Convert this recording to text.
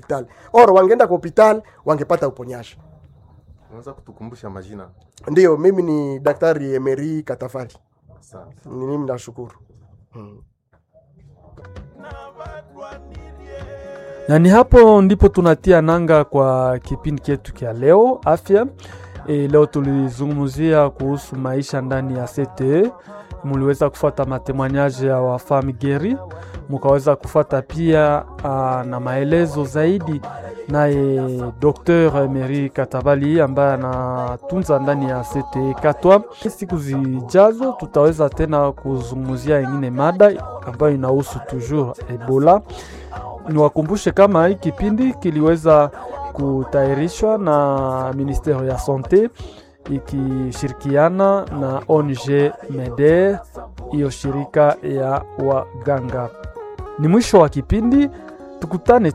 hopital or wangeenda kwa hopital wangepata uponyaji Unaweza kutukumbusha majina? ndiyo mimi ni daktari emeri katafari Asante. ni mimi nashukuru hmm. na ni hapo ndipo tunatia nanga kwa kipindi chetu cha leo afya. E, leo tulizungumzia kuhusu maisha ndani ya CTE. Muliweza kufuata matemoignage ya wafami geri, mukaweza kufuata pia a, na maelezo zaidi naye Dr Emery Katabali ambaye anatunza ndani ya CTE Katwa. Siku zijazo tutaweza tena kuzungumzia ingine mada ambayo inahusu toujours Ebola niwakumbushe kama hii kipindi kiliweza kutayarishwa na ministero ya sante ikishirikiana na ONG MEDER, hiyo shirika ya waganga. Ni mwisho wa kipindi, tukutane